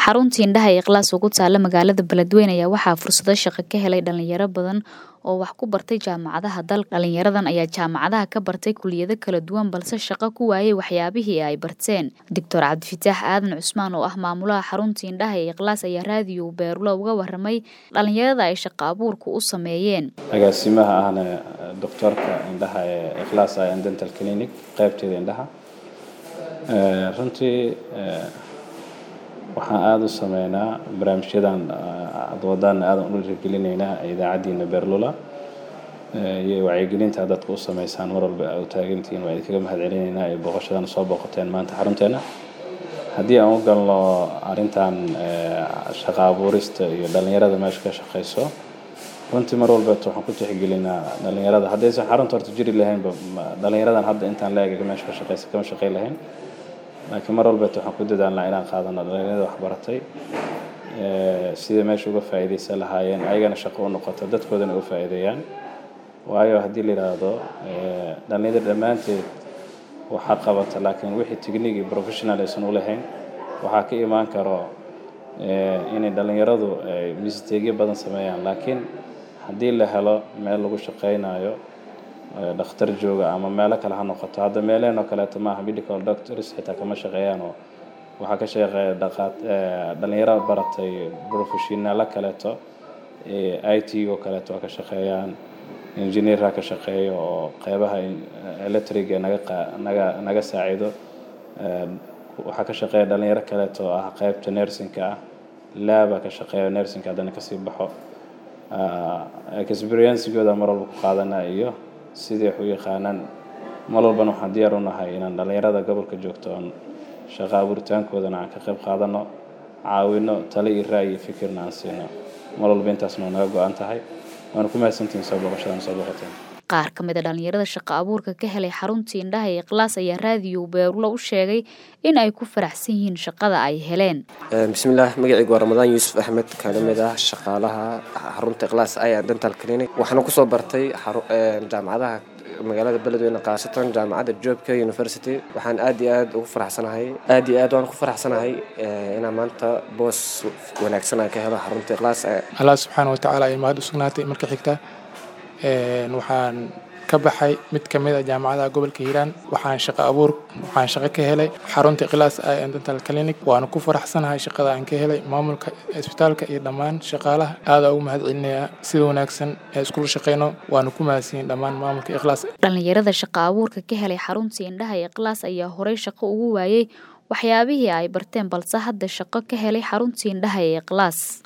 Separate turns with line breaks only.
xaruntii indhaha ee Ikhlaas ugu taala magaalada Beledweyne ayaa waxaa fursado shaqo ka helay dhalinyaro badan oo wax ku bartay jaamacadaha dalka. Dhalinyaradan ayaa jaamacadaha ka bartay kulliyado kala duwan balse shaqo ku waayay waxyaabihii ay barteen. Dr. Cabdifataax Aadan Cusmaan oo ah maamulaha xaruntii indhaha ee Ikhlaas ayaa raadiyo Beerulo uga warramay dhalinyarada ay shaqo abuurku u sameeyeen.
agaasimaha ahna doctorka indhaha ee Ikhlaas Eye and Dental Clinic qaybteeda indhaha Eh, runtii eh, waxaan aada u sameynaa barnaamijyadan eh, aad wadaan aadan u dhiirigelinaynaa idaacaddiina Beerlula Eh, iyo wacyigelinta aad dadka u sameysaan mar walba aad u taagantihiin waa idinkaga mahadcelinaynaa ee booqashadan soo booqateen maanta xarunteena haddii aan u galno arrintan eh, shaqo abuurista iyo dhalinyarada meesha ka shaqeyso runtii mar walbeeto waxaan ku tixgelinaa dhalinyarada haddaysan xarunta horta jiri lahaynba ma- dhalinyaradan hadda intaan la eega meesha ka shaqeysa kama shaqeyn lahayn laakiin mar walbeeto waxaan ku dadaalnaa inaan qaadano dhalinyarada waxbaratay eh, sidai meesha uga faa'iideysan lahaayeen ayagana shaqo u noqoto dadkoodana u faa'iideeyaan waayo haddii la yidhaahdo eh, dhalinyarada dhammaanteed waxaa qabata laakiin wixii technique iyo professional aysan u lahayn waxaa ka imaan karo eh, inay dhalinyaradu ay misteegyo badan sameeyaan laakiin haddii la helo meel lagu shaqeynayo eh, dhakhtar jooga ama meelo kale ha noqoto hadda meelehen oo kaleeto maaha medical doctors xitaa kama shaqeeyaan oo waxaa ka shaqeeya dhaqaat eh, dhalinyaro baratay professionalo kaleeto eh, i t oo kaleeto waa ka shaqeeyaan engineerha ka shaqeeya oo qeybaha in- electric ee naga qa- naga naga saacido Eh, waxaa ka shaqeeya dhalinyaro kaleeto oo ah qeybta nursingka ah laaba ka shaqeeya nursingka haddana kasii baxo Ah, experiencegooda mar walba ku qaadanaa iyo sidii wax u yaqaanaan mar walbana waxaan diyaar u nahay inaan dhalinyarada gobolka joogto oon shaqo abuuritaankoodana aan ka qayb qaadano caawino talo iyo ra'yi iyo fikirna aan siino mar walba intaasna waa naga go-an tahay waana ku mahadsantihiin soo booqashadan soo booqateen
Qaar ka mid a dhalinyarada shaqo abuurka ka helay xaruntii indhaha ee Ikhlaas ayaa raadiyo Beerulo u sheegay in ay ku faraxsan yihiin shaqada ay heleen.
bismillaah magacaygu waa ramadaan yuusuf axmed kana mid ah shaqaalaha xarunta ikhlaas eye and dental clinic waxaana kusoo bartay xaru- een, jaamacadaha magaalada beledweyne khaasatan jaamacadda joobka university waxaan aad iyo aad ugu faraxsanahay aad iyo aad waan ku faraxsanahay eh, inaan maanta boos wanaagsan aan ka helo xarunta ikhlaas Eye
allah subxaana watacaala ay mahad u sugnaatay marka xigta Een, waxaan ka baxay mid ka mid a jaamacadaha gobolka hiiraan waxaan shaqo abuur waxaan shaqo ka helay xarunta ikhlaas eye and dental clinic waana ku faraxsanahay shaqada aan ka helay maamulka isbitaalka iyo dhammaan shaqaalaha aada ugu mahad celinayaa sida wanaagsan ee iskula shaqeyno waana ku mahadsanyihin dhammaan maamulka ikhlaas
Dhalinyarada shaqo abuurka ka helay xaruntii indhaha ee Ikhlaas ayaa horey shaqo ugu waayay waxyaabihii ay barteen balse hadda shaqo ka helay xaruntii indhaha ee Ikhlaas.